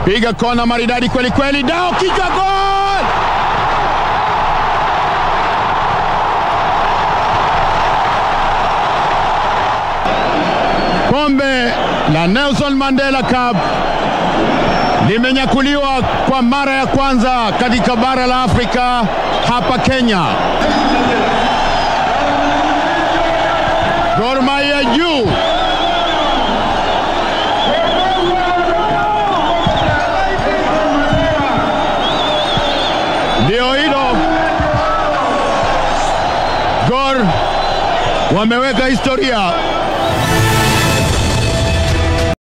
piga kona maridadi kweli kweli, dao kichwa, gol! Kombe la Nelson Mandela Cup limenyakuliwa kwa mara ya kwanza katika bara la Afrika hapa Kenya. Gor Mahia juu ndio hilo. Gor wameweka historia